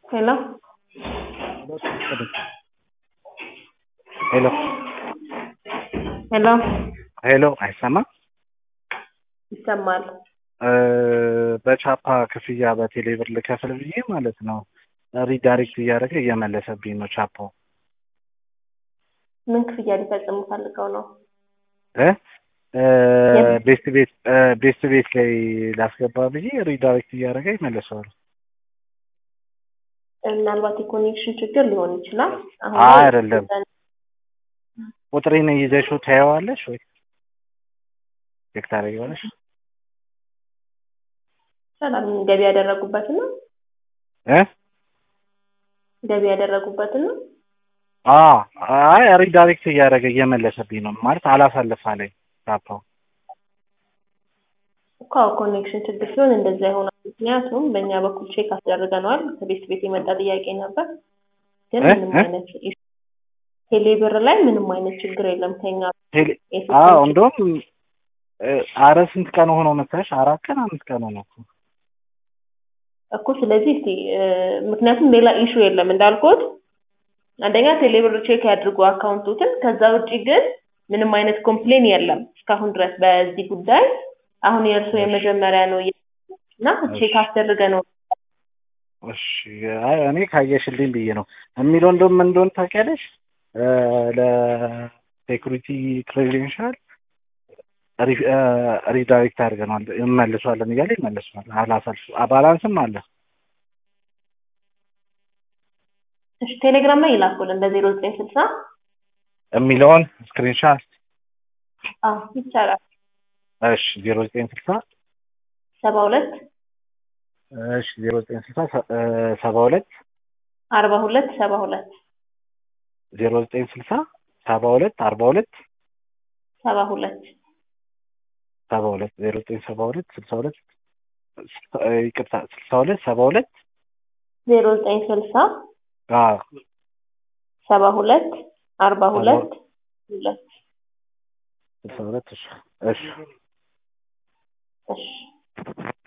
Hello? ሄሎ ሄሎ ሄሎ አይሰማም? ይሰማል። እ በቻፓ ክፍያ በቴሌ ብር ልከፍል ብዬ ማለት ነው ሪዳይሬክት እያደረገ እየመለሰብኝ ነው ቻፓው ምን ክፍያ ሊፈጽሙ ፈልገው ነው? እ እ ቤስት ቤት እ ቤስት ቤት ላይ ላስገባ ብዬ ሪዳይሬክት እያደረገ ይመለሰዋል። ምናልባት የኮኔክሽን ችግር ሊሆን ይችላል። አሁን አይ ላይ አይደለም። ቁጥሬን ይዘሽው ታየዋለሽ ወይ ቼክ ታደርጊዋለሽ? ሰላም ገቢ ያደረጉበትን ነው እ ገቢ ያደረጉበትን ነው። አ አይ ሪዳይሬክት እያደረገ እየመለሰብኝ ነው ማለት አላሳልፍ አለኝ ቻፓው እኮ ኮኔክሽን ችግር ሲሆን እንደዛ ይሆናል። ምክንያቱም በእኛ በኩል ቼክ አስደርገነዋል። ከቤት ቤት የመጣ ጥያቄ ነበር፣ ግን እ? ምንም እ? አይነት ቴሌ ብር ላይ ምንም አይነት ችግር የለም። ከኛ ቴሌ የሲስተም አዎ ችግር እንደውም እ አረ ስንት ቀን ሆኖ መሰለሽ? አራት ቀን አምስት ቀን ሆኖ እኮ እኮ ስለዚህ እስቲ እ፣ ምክንያቱም ሌላ ኢሹ የለም እንዳልኩት፣ አንደኛ ቴሌብር ቼክ ያድርጉ አካውንቱትን። ከዛ ውጪ ግን ምንም አይነት ኮምፕሌን የለም እስካሁን ድረስ በዚህ ጉዳይ። አሁን የእርሱ የመጀመሪያ ነው እና ቼክ አስደርገ ነው እሺ አይ እኔ ካየሽልኝ ብዬ ነው የሚለው እንደውም ምን እንደሆነ ታውቂያለሽ? እ ለሴኩሪቲ ክሬዴንሻል ሪዳይሬክት አድርገናል እንመልሷለን እያለ ይመልሷል። አላሳልፍ ባላንስም አለ እሺ፣ ቴሌግራም ላይ ይላኩልን በዜሮ ዘጠኝ ስልሳ የሚለውን ስክሪንሻት አዎ ይቻላል። እሺ ዜሮ ዘጠኝ ስልሳ ሰባ ሁለት እሺ ዜሮ ዘጠኝ ስልሳ ሰባ ሁለት አርባ ሁለት ሰባ ሁለት ዜሮ ዘጠኝ ስልሳ ሰባ ሁለት አርባ ሁለት ሰባ ሁለት ሰባ ሁለት ዜሮ ዘጠኝ ሰባ ሁለት ስልሳ ሁለት ይቅርታ ስልሳ ሁለት ሰባ ሁለት ዜሮ ዘጠኝ ስልሳ አዎ ሰባ ሁለት አርባ ሁለት ሁለት ስልሳ ሁለት እሺ እሺ እሺ